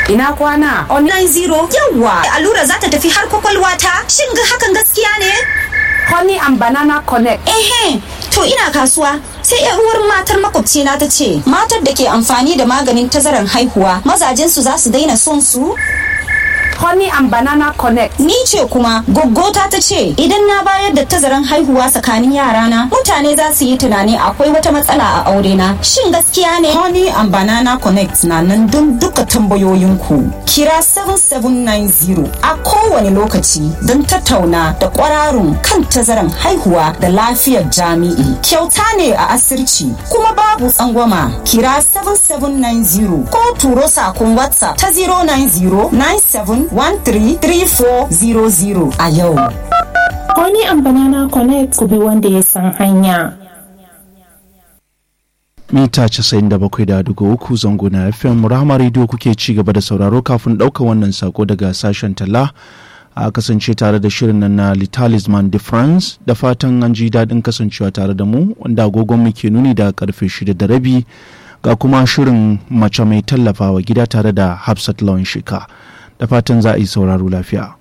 ina kwana online zero yawwa allura za ta tafi har kwakwalwa ta shin ga hakan gaskiya ne honey and banana connect ehe to ina kasuwa sai yar uwar matar makwabcina ta ce matar da ke amfani da maganin tazaran haihuwa mazajensu za su daina son su honey and banana connect ni ce kuma goggota ta ce idan na bayar da tazaran haihuwa tsakanin yarana mutane za su yi tunani akwai wata matsala a aure na shin gaskiya ne honey and banana connect na nan don duka tambayoyinku kira 7790 a kowane lokaci don tattauna da kwararun kan tazaran haihuwa da lafiyar jami'i kyauta ne a asirci kuma babu tsangwama kira 7790 ko turo sakon whatsapp ta 090 97 133400 a yau. Honey and Banana Connect ku bi wanda ya san hanya. mita 97.3 zango na fm rahama radio kuke ci gaba da sauraro kafin ɗaukar wannan sako daga sashen talla a kasance tare da shirin nan na litalisman de france da fatan an ji daɗin kasancewa tare da mu wanda agogon mu ke nuni da karfe shida da rabi ga kuma shirin mace mai tallafawa gida tare da hafsat lawan shika da fatan za a yi sauraro lafiya